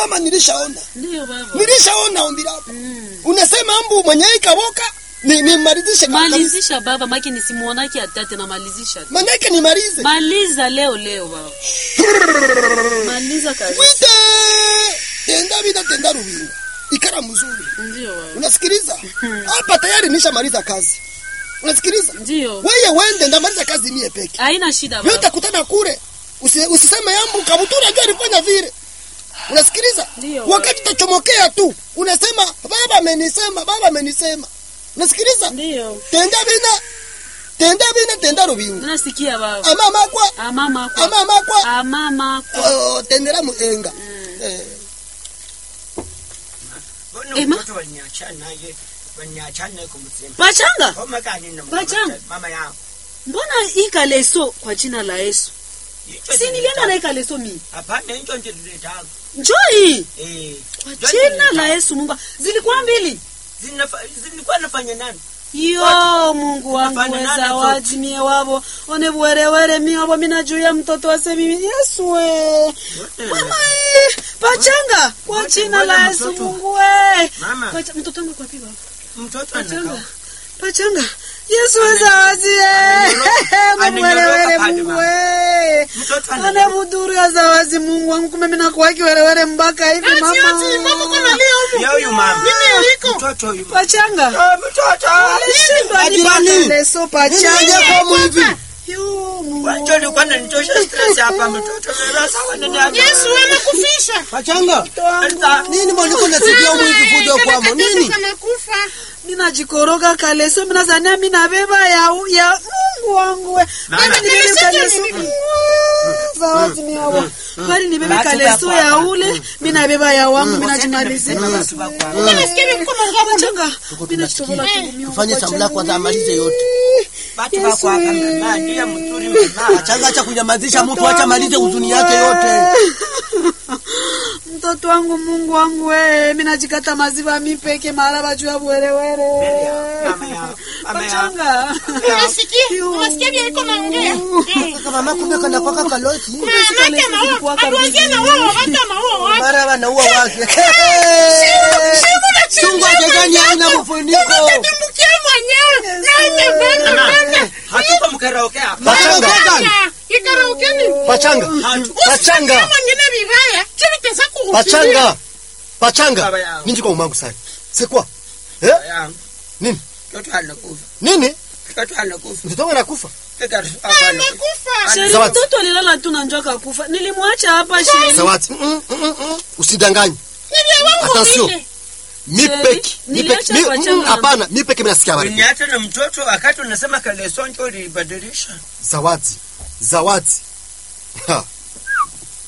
mama nilishaona Ndio baba. nilishaona ombi lako Mm. unasema ambu mwenye ikaboka ni nimalizishe kabisa. Malizisha baba, maki nisimuonaki atate na malizisha. tu. manake nimalize Maliza leo leo baba. Maliza kabisa. wite tenda vita tenda rubinga ikara mzuri Ndio baba. unasikiliza hapa tayari nishamaliza kazi unasikiliza Ndio. weye wende ndamaliza kazi mie peke Haina shida wewe baba. utakutana kule Usi, usiseme yambu kabutura ndio alifanya vile unasikiliza Ndio. wakati utachomokea tu unasema baba amenisema baba amenisema unasikiliza Ndio. tenda vina tenda vina tenda rubinga Nasikia baba. ama makwa Amama kwa. ama makwa Amama kwa. oh, tendera muenga eh. Mbona Ema? mtoto waniachana ye waniachana kumzima. Pachanga. Homa gani na Bachana. mama yangu? Mbona ikaleso kwa jina la Yesu? Hicho Si nilienda na nilitaka. ikaleso mimi. Hapana hicho ndio nilitaka. Njoi. Eh. Kwa ndio jina nilitaka. la Yesu Mungu. Zilikuwa mbili. Zinafa- zilikuwa nafanya nani? Yo Mungu wangu Hapana, nana weza waji mie wabo one bwerewere mie wabo mina juu ya mtoto wase mimi Yesu we mama eh, pachanga kwa Wote, jina wote la Yesu mtoto. Mungu we Mama. Pacha, mtoto wangu kwa piba Mtoto pachanga anakaa. pachanga Yesu weza waji eh Amenyoroka- mwerewere pale, Mungu mama. we Mtoto Ane anakaa. buduru ya zawazi Mungu wangu kume mina kwa kiwerewere mbaka hivi mama Ya huyu mama. Mtoto huyu mama. pachanga Ah, Mtoto. Alishindwa Majirani. nipa leso Nini pachanga hajafahamu hivi Yo, Mungu Wacho alikuwa ananitosha stress hapa mtoto. Sasa ndio Yesu amekufisha pachanga Sasa nini mwaliko nasikia mwivi kuja kwamo nini kanakufa minajikoroga kaleso minazania minabeba ya, ya mungu wangu we Mama. bali nibebe Kaleso kaleso ndio nini? zawadi miawa bali nibebe Basi kaleso kwa ya kwako. ule minabeba ya wangu minajimalizia Watu wako hapa. nasikia viko mangapo machanga minachitobola tufanye chakula kwanza amalize yote Watu wako hapa mama. Ndio mzuri mama. achanga acha kunyamazisha mtu acha malize huzuni yake yote mtoto wangu mungu wangu we minajikata maziwa mipeke maraba juu ya bwerewere Mama ya. Mama ya. machanga nasikia nasikia vile iko naongea kama mama kumbe kana kwaka kaloti mama kana wao aliwagia na wao hata na wao watu mara wanaua wake chungu gani haina mfuniko Tumbukia mwenyewe na imebana bana Hatuko mkaraoke hapa. pachanga ikaraukeni pachanga pachanga mwingine vibaya chini tesa pachanga pachanga Baba yangu. ninji kwa umangu sana c'est quoi eh Baba yangu. nini Mtoto anakufa. nini Mtoto anakufa. mtoto wangu anakufa Mtoto anakufa. amekufa Sheri Zawadi. mtoto alilala tu na njoka kufa nilimwacha hapa sheri zawadi mm, mm, mm, mm. usidanganye Bibi wangu Attention. vile. mi Sheri, peke mi peke niliacha mi- pachanga mm, na- hapana mi peke mnasikia habari Uniacha na mtoto wakati unasema kaleso ndio ulibadilisha. zawadi zawadi ha